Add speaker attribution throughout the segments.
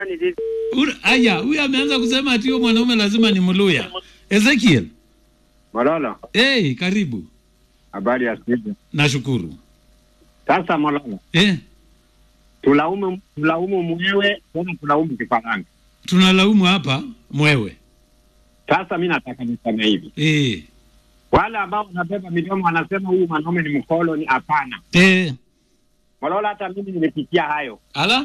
Speaker 1: Ura- Aya, huyu ameanza kusema ati huyo mwanaume lazima ni Mluya. Ezekiel,
Speaker 2: Mololo,
Speaker 1: hey, karibu.
Speaker 2: habari ya studio.
Speaker 1: Nashukuru.
Speaker 2: Sasa Mololo,
Speaker 1: Eh,
Speaker 2: tulaumu tulaumu mwewe tena tulaumu kifaranga.
Speaker 1: tunalaumu hapa mwewe.
Speaker 2: Sasa mi nataka niseme hivi,
Speaker 1: Eh,
Speaker 2: wale ambao wanabeba midomo wanasema huyu mwanaume ni mkoloni. Hapana
Speaker 1: eh,
Speaker 2: Mololo, hata mimi nimepitia hayo.
Speaker 1: ala?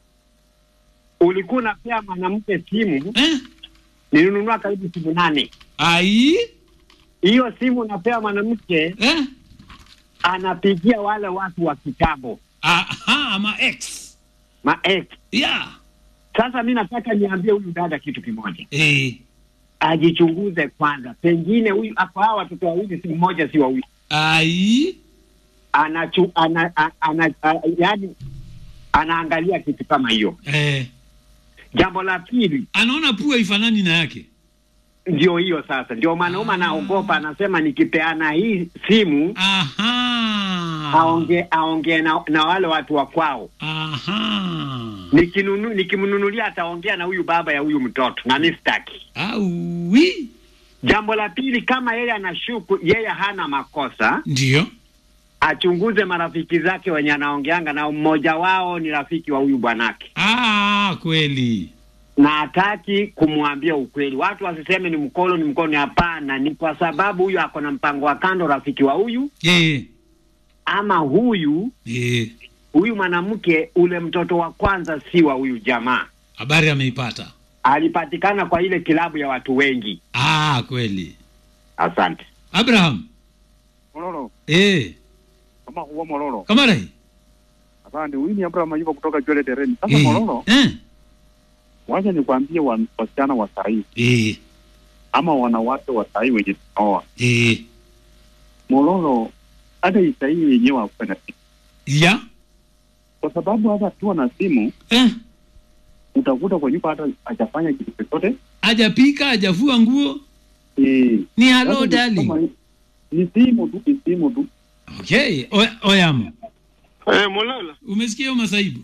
Speaker 2: Ulikuwa unapea mwanamke simu,
Speaker 1: Eh,
Speaker 2: nilinunua karibu simu nane.
Speaker 1: ai?
Speaker 2: Hiyo simu unapea mwanamke,
Speaker 1: Eh,
Speaker 2: anapigia wale watu wa kitambo,
Speaker 1: aha, ma ex.
Speaker 2: ma ex.
Speaker 1: Yeah.
Speaker 2: Sasa mi nataka niambie huyu dada kitu kimoja,
Speaker 1: Eh,
Speaker 2: ajichunguze kwanza, pengine huyu kwa hawa watoto wawili, si mmoja si wawili
Speaker 1: ai?
Speaker 2: anachu, ana, ana, ana, a, yani anaangalia kitu kama hiyo.
Speaker 1: Eh,
Speaker 2: Jambo la pili
Speaker 1: anaona pua ifanani na yake.
Speaker 2: ndio hiyo sasa, ndio mwanaume anaogopa, anasema nikipeana hii simu
Speaker 1: Aha.
Speaker 2: aonge aongee na, na wale watu wa kwao,
Speaker 1: Aha.
Speaker 2: nikinunu nikimnunulia ataongea na huyu baba ya huyu mtoto, na mi sitaki.
Speaker 1: Aui.
Speaker 2: Jambo la pili, kama yeye anashuku yeye hana makosa,
Speaker 1: Ndio.
Speaker 2: achunguze marafiki zake wenye anaongeanga nao, mmoja wao ni rafiki wa huyu bwanake
Speaker 1: Ah, kweli.
Speaker 2: na hataki kumwambia ukweli. Watu wasiseme ni mkolo ni mkolo, hapana. Ni kwa sababu huyu ako na mpango wa kando, rafiki wa huyu
Speaker 1: Eh,
Speaker 2: ama huyu
Speaker 1: eh.
Speaker 2: huyu mwanamke, ule mtoto wa kwanza si wa huyu jamaa,
Speaker 1: Habari ameipata.
Speaker 2: alipatikana kwa ile kilabu ya watu wengi.
Speaker 1: Ah, kweli.
Speaker 2: Asante.
Speaker 1: Abraham.
Speaker 3: Mololo,
Speaker 1: Eh,
Speaker 3: kama huwa Mololo.
Speaker 1: kama rai.
Speaker 3: Asante, huyu ni Abraham Ayuba kutoka Jwele Tereni. Sasa
Speaker 1: Eh,
Speaker 3: Mololo,
Speaker 1: eh,
Speaker 3: wacha nikwambie wa- wasichana wa sahii
Speaker 1: eh,
Speaker 3: ama wanawake wa sahii wenye tunaoa.
Speaker 1: eh.
Speaker 3: Mololo, hata hii sahii yenyewe hakuwa na simu,
Speaker 1: Ya?
Speaker 3: kwa sababu hata akiwa na simu
Speaker 1: Eh,
Speaker 3: utakuta kwa nyumba hata hajafanya kitu chochote.
Speaker 1: hajapika, hajafua nguo.
Speaker 3: Eh,
Speaker 1: Ni
Speaker 3: sasa
Speaker 1: hello
Speaker 3: ni
Speaker 1: darling.
Speaker 3: kama- Ni simu tu, ni simu tu.
Speaker 1: Okay, o, oyamo.
Speaker 4: Eh, Mulolo,
Speaker 1: Umesikia hiyo masaibu?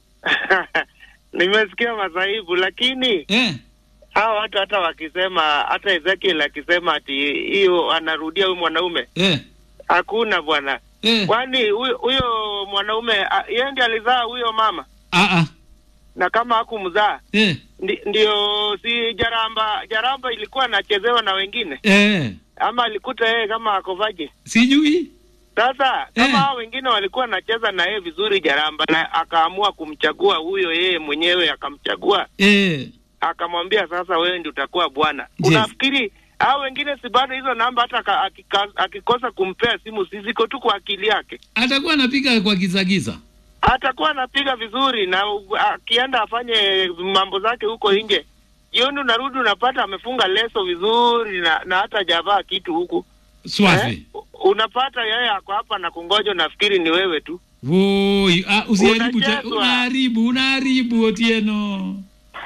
Speaker 4: nimesikia masaibu, lakini
Speaker 1: Eh,
Speaker 4: hawa watu hata wakisema, hata Ezekiel akisema ati hiyo anarudia huyu mwanaume,
Speaker 1: eh,
Speaker 4: hakuna bwana.
Speaker 1: eh.
Speaker 4: Kwani huyo huyo mwanaume a- yeye ndiye alizaa huyo mama,
Speaker 1: Ah, ah.
Speaker 4: na kama hakumzaa
Speaker 1: Eh,
Speaker 4: ndi, ndio si Jaramba, Jaramba ilikuwa anachezewa na wengine,
Speaker 1: eh.
Speaker 4: ama alikuta yeye kama akovaje?
Speaker 1: Sijui.
Speaker 4: Sasa kama
Speaker 1: Eh.
Speaker 4: hao wengine walikuwa anacheza na yeye vizuri Jaramba, na akaamua kumchagua huyo, yeye mwenyewe akamchagua
Speaker 1: Eh,
Speaker 4: akamwambia sasa, wewe ndio utakuwa bwana.
Speaker 1: Yes.
Speaker 4: Unafikiri hao wengine si bado hizo namba, hata aka- akika- akikosa kumpea simu, si ziko tu kwa akili yake,
Speaker 1: atakuwa anapiga kwa gizagiza.
Speaker 4: atakuwa anapiga vizuri, na u- akienda afanye mambo zake huko nje, jioni unarudi unapata amefunga leso vizuri na, na hata hajavaa kitu huku
Speaker 1: Swafi.
Speaker 4: eh? U- Unapata yeye ako hapa na kungoja, unafikiri ni wewe tu.
Speaker 1: Woi, ah, usiharibu te,
Speaker 4: Unachezwa.
Speaker 1: unaharibu, unaharibu Otieno.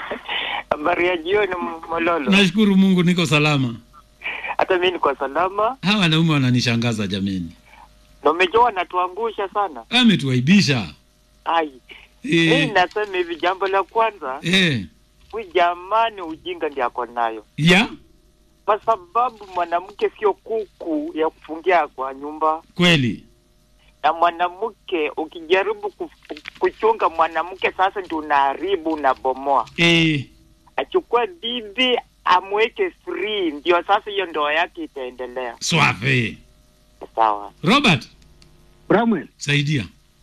Speaker 5: Habari ya jioni Mololo.
Speaker 1: Nashukuru Mungu niko salama.
Speaker 5: Hata mimi niko salama,
Speaker 1: Hawa wanaume wananishangaza jameni.
Speaker 5: na umejua wanatuangusha sana.
Speaker 1: Ametuaibisha.
Speaker 5: Ai, mimi
Speaker 1: Eh,
Speaker 5: nasema hivi, jambo la kwanza,
Speaker 1: eh.
Speaker 5: huyu jamani, ujinga ndiye ako nayo,
Speaker 1: Ya?
Speaker 5: kwa sababu mwanamke sio kuku ya kufungia kwa nyumba,
Speaker 1: Kweli.
Speaker 5: na mwanamke ukijaribu kuf- kuchunga mwanamke, sasa ndio unaharibu, unabomoa.
Speaker 1: Eh,
Speaker 5: Achukue bibi amweke free, ndio sasa hiyo ndoa yake itaendelea.
Speaker 1: swafi.
Speaker 5: Sawa.
Speaker 1: Robert,
Speaker 2: Bramwell,
Speaker 1: saidia.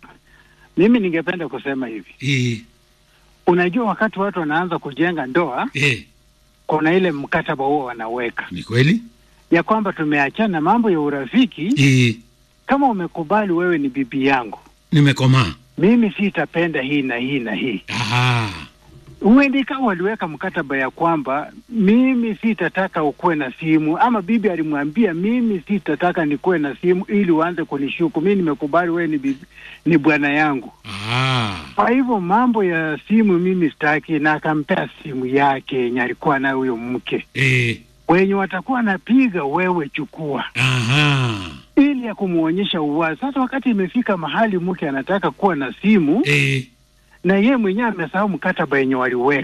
Speaker 2: mimi ningependa kusema hivi,
Speaker 1: Eh,
Speaker 2: unajua wakati watu wanaanza kujenga ndoa,
Speaker 1: eh.
Speaker 2: kuna ile mkataba huo wanaweka
Speaker 1: Ni kweli?
Speaker 2: ya kwamba tumeachana mambo ya urafiki.
Speaker 1: Eh,
Speaker 2: Kama umekubali wewe ni bibi yangu,
Speaker 1: nimekomaa.
Speaker 2: mimi sitapenda hii na hii na hii.
Speaker 1: Aha.
Speaker 2: Huendi kama waliweka mkataba ya kwamba mimi sitataka ukuwe na simu, ama bibi alimwambia mimi sitataka nikuwe na simu ili uanze kunishuku. Mimi nimekubali wewe ni bibi, ni bwana yangu.
Speaker 1: Ah.
Speaker 2: Kwa hivyo mambo ya simu mimi sitaki, na akampea simu yake yenye alikuwa nayo huyo mke.
Speaker 1: Eh,
Speaker 2: Wenye watakuwa napiga, wewe chukua,
Speaker 1: aha.
Speaker 2: ili ya kumwonyesha uwazi. Sasa wakati imefika mahali mke anataka kuwa na simu
Speaker 1: Eh,
Speaker 2: na yeye mwenyewe amesahau mkataba yenye waliweka.